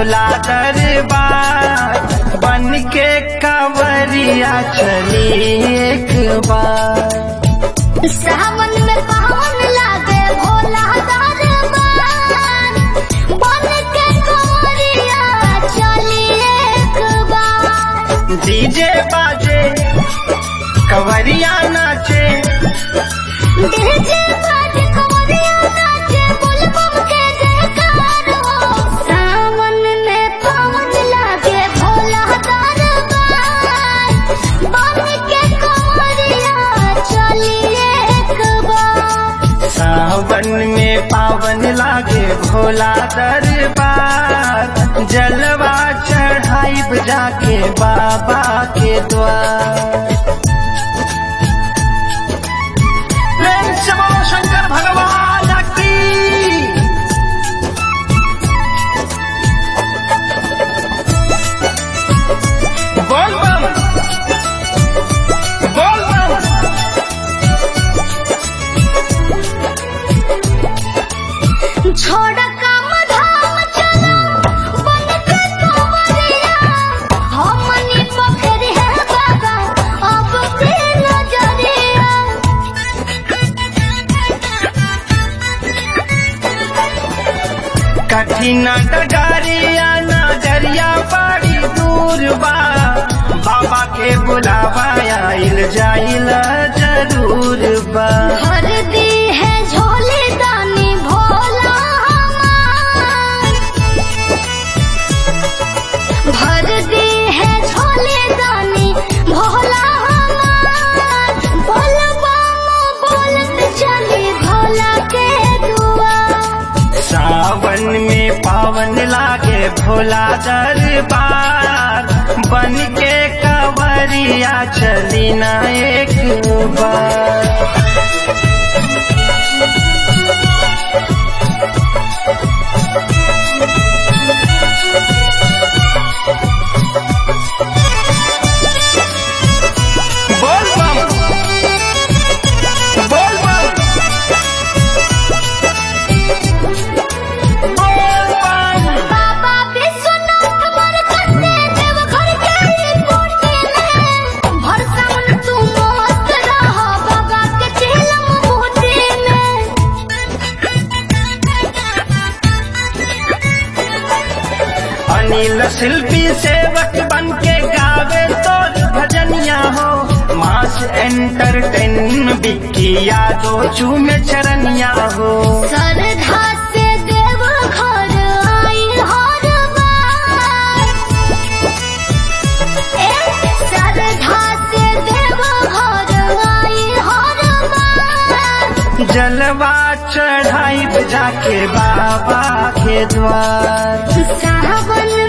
भोला दरबार बन के कंवरिया चली एक बार सावन में पावन लागे भोला दरबार बन के कंवरिया चली एक बार डीजे बाजे कंवरिया नाचे डीजे बाज कंवरिया नाचे बुलबुल के जयकार हो सावन में पावन लागे भोला दरबार बन के कंवरिया चली एक बार सावन में पावन लागे भोला दरबार जलवा चढ़ाई जाके बाबा के द्वार प्रेम से बोलो शंकर भगवान की बोल बम बोल बम छोड़ काम धाम चलो बन के कंवरिया हमनी पोखरी है बाबा अब के नजरिया कठिन डगारिया नजरिया बड़ी दूर बा बाबा के बुलावा आइल जाइल जरूर बा भर दी है झोली दानी भोला हमार भर दी है झोली दानी भोला हमार बोल बम बोलत चली भोला के दुआ सावन में पावन लागे भोला दरबार बन के कंवरिया चली ना एक बार बोल बम बोल बम बोल बम बाबा विश्वनाथ मर कटे देव घर के ही कोठी में भर सावन तू मस्त रह बाबा के चेलम बूटी में अनिल शिल्पी सेवक बन के गावे तो भजनिया हो मास एंटरटेन बिक्की यादो चूमे चरनिया हो श्रद्धा से देव घर आई हर बार ए श्रद्धा से देव घर आई हर बार जलवा चढ़ाई जाके बाबा के द्वार सावन